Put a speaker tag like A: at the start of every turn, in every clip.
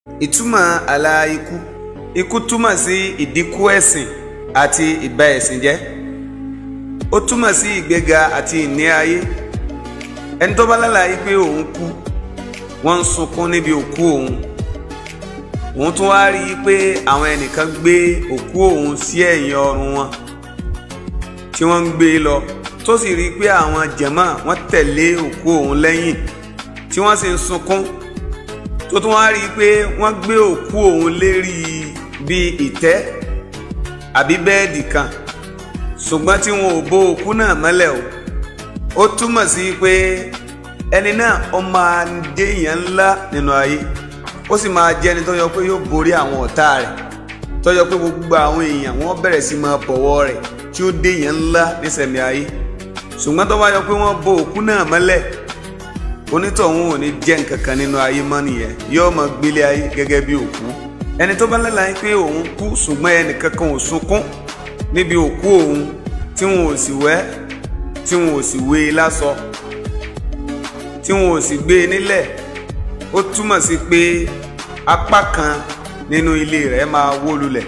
A: ìtumọ̀ àlà ikú ikú túmọ̀ sí ìdínkù ẹ̀sìn àti ìbà ẹ̀sìn jẹ́ ó túmọ̀ sí ìgbéga àti ìní ayé ẹni tó bá lálàyé pé òun kú wọ́n ń sunkún níbi òkú òun òun tún wá rí i pé àwọn ẹnìkan gbé òkú òun sí ẹ̀yìn ọrùn wọn tí wọ́n ń gbé e lọ tó sì rí i pé àwọn jẹ̀mọ́ wọ́n tẹ̀lé òkú òun lẹ́yìn tí wọ́n sì ń sunkún tó tún wá rí i pé wọ́n gbé òkú òun lérí bíi ìtẹ́ àbí bẹ́ẹ̀dì kan ṣùgbọ́n tí wọn ò bo òkú náà mọ́lẹ̀ o ó túmọ̀ sí pé ẹni náà ó máa ń dé èèyàn ńlá nínú ayé ó sì máa jẹ́ ẹni tó yọ pé yóò borí àwọn ọ̀tá rẹ̀ tó yọ pé gbogbo àwọn èèyàn wọ́n bẹ̀rẹ̀ sí máa bọ̀wọ̀ rẹ̀ tí ó dé èèyàn ńlá nísẹ̀mí ayé ṣùgbọ́n tó bá yọ pé wọ́n bo òkú náà mọ́lẹ̀ onítọ̀hún ò ní jẹ́ nǹkan kan nínú ayé mọ́ nìyẹn yóò máa gbélé ayé gẹ́gẹ́ bí òkú ẹni tó bá lálàá pé òun kú ṣùgbọ́n ẹnì kankan ò sunkún níbi òkú òun tí wọn ò sì wẹ́ tí wọn ò sì wé e lásọ tí wọn ò sì gbé e nílẹ̀ ó túmọ̀ sí pé apá kan nínú ilé rẹ̀ máa wó lulẹ̀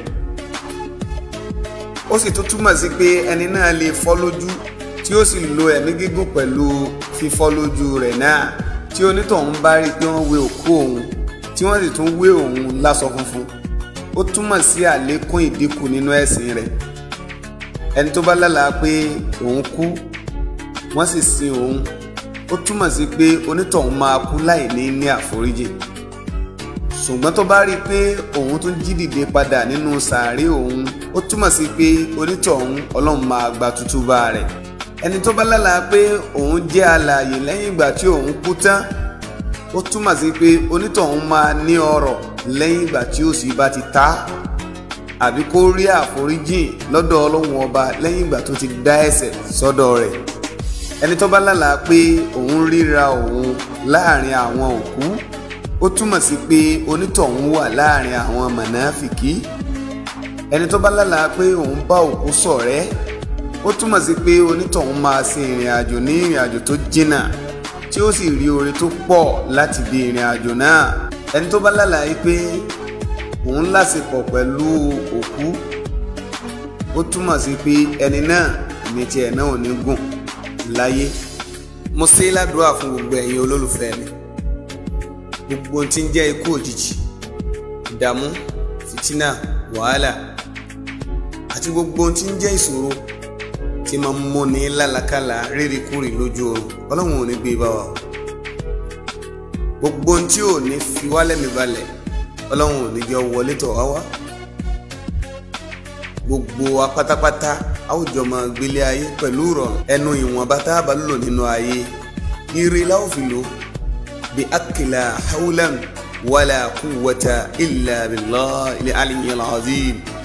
A: ó sì tún túmọ̀ sí pé ẹni náà lè fọ́ lójú tí ó sì lo ẹ̀mí gígùn pẹ̀lú fífọ́ lójú rẹ̀ náà tí onítọ̀hún bá rí i pé wọ́n wé òkú òun tí wọ́n sì tún wé òun láṣọ funfun ó túmọ̀ sí àlékún ìdínkù nínú ẹ̀sìn rẹ̀ ẹni tó bá lálàá pé òun kú wọ́n sì sin òun ó túmọ̀ sí pé onítọ̀hún máa kú láì ní ní àforíjì ṣùgbọ́n tó bá rí i pé òun tún jí dìde padà nínú sàárè òun ó túmọ̀ sí pé onítọ̀hún ọlọ́run máa gba tútúbà rẹ̀ ẹni tó bá lálàá pé òun jẹ́ alààyè lẹ́yìn ìgbà tí òun kú tán ó túmọ̀ sí pé onítọ̀hún máa ní ọrọ̀ lẹ́yìn ìgbà tí òṣì bá ti ta àbí kó rí àforíjìn lọ́dọ̀ ọlọ́run ọba lẹ́yìn ìgbà tó ti dá ẹ̀ṣẹ̀ sọ́dọ̀ rẹ̀ ẹni tó bá lálàá pé òun ríra òun láàrin àwọn òkú ó túmọ̀ sí pé onítọ̀hún wà láàrin àwọn mọ̀nàfìkì ẹni tó bá lálàá pé òun bá òkú ṣọ̀rẹ́ ó túmọ̀ sí pé onítọ̀hún máa ṣe ìrìn àjò ní ìrìn àjò tó jìnnà tí ó sì rí oore tó pọ̀ láti di ìrìn àjò náà ẹni tó bá lálàá pé òun láṣepọ̀ pẹ̀lú òkú ó túmọ̀ sí pé ẹni náà ní tiẹ̀ náà ò ní gùn láyé mo ṣe ládùúrà fún gbogbo ẹ̀yin olólùfẹ́ mi gbogbo ohun tí ń jẹ́ ikú òjijì ìdààmú fìtínà wàhálà àti gbogbo ohun tí ń jẹ́ ìṣòro tí máa ń múni lálàkàlà rírikúrì lójú oorun ọlọ́run ò ní gbé bá wa o gbogbo ohun tí ò ní fi wálẹ̀ mi balẹ̀ ọlọ́run ò ní jẹ́ wọlé tọ̀ wá wá gbogbo wa pátápátá àwùjọ máa gbélé ayé pẹ̀lú ìrọ̀rùn ẹnu ìwọ̀nba tá a bá lò nínú ayé ire la ó fi lò bí akila hawlan wala quwwata illa billahi al-aliyyil azim.